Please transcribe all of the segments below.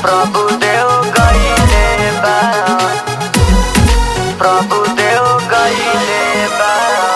प्रभु देव गईले बा प्रभु देव गईले बा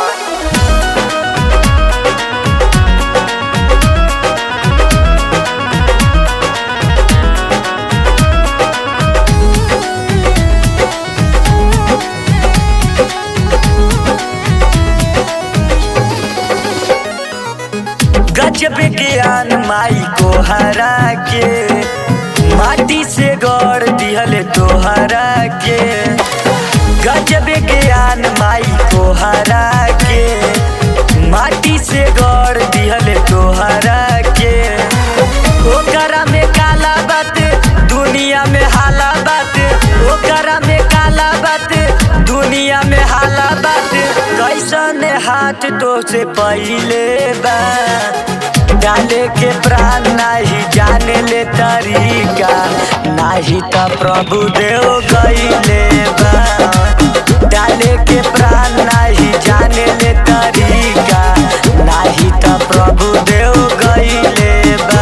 गजब ज्ञान माई को हरा के माटी से गढ़ दिहल तोहरा के गजब ज्ञान माई को हरा के माटी से गढ़ दिहल तोहरा के ओकरा में काला बात दुनिया में हाला बात ओकरा में काला बात दुनिया में हाला बात कैसन हाथ तो से पहले बा डाले के प्राण नाही जाने ले तरीका नाही त प्रभु देव गईले बा डाले के प्राण नाही जाने ले तरीका नाही त प्रभु देव गईले बा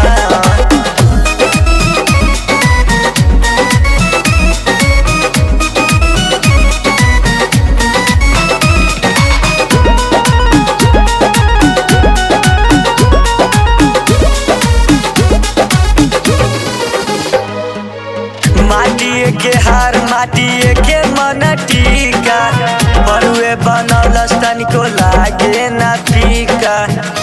माटिए के हार माटिए के मन टीका बरुए बनौलस तनिको लागे ना फीका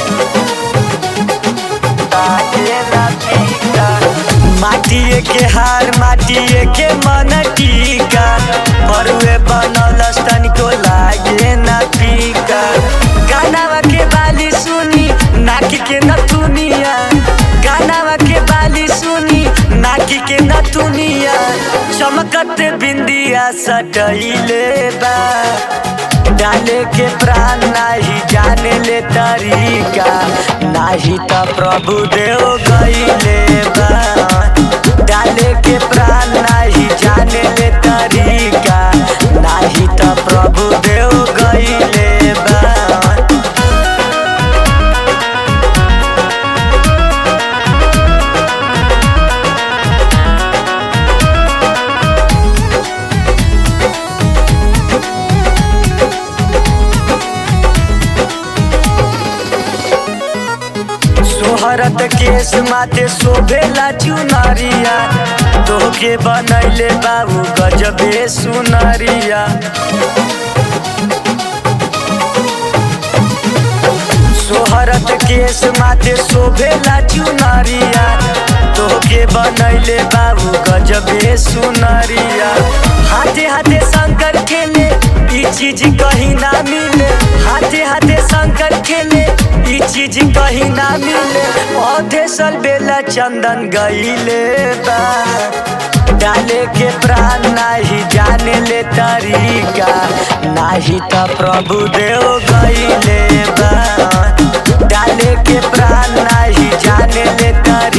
लागे ना फीका माटिए के हार माटिए के मन टीका बरुए बनौलस तनिको लागे ना फीका गानावा के बाली सुनी नाकी के नथुनिया गानावा के बाली सुनी नाकी के नथुनिया चमकत बिंदिया सटैले बा डाले के प्राण नाही जाने ले तरीका नाही त प्रभु देव गईले बा डाले के प्राण नाही जाने ले तरीका नाही त प्रभु देव गईले बा सोहरत केस माथे शोभेला चुनरिया तोहके बनैले बाबू गजबे सुनरिया सोहरत केस माथे शोभेला चुनरिया तोहके बनैले बाबू गजबे सुनरिया हाथे हाथे शंकर खेले ई चीज कहीं ना मिले हाथे हाथे शंकर खेले ई चीज कहीं ना मिले औधे सल बेला चंदन गईले बा डाले के प्राण नाही जाने ले तरीका नाही त प्रभु देव गईले बा डाले के प्राण नाही जाने ले तरीका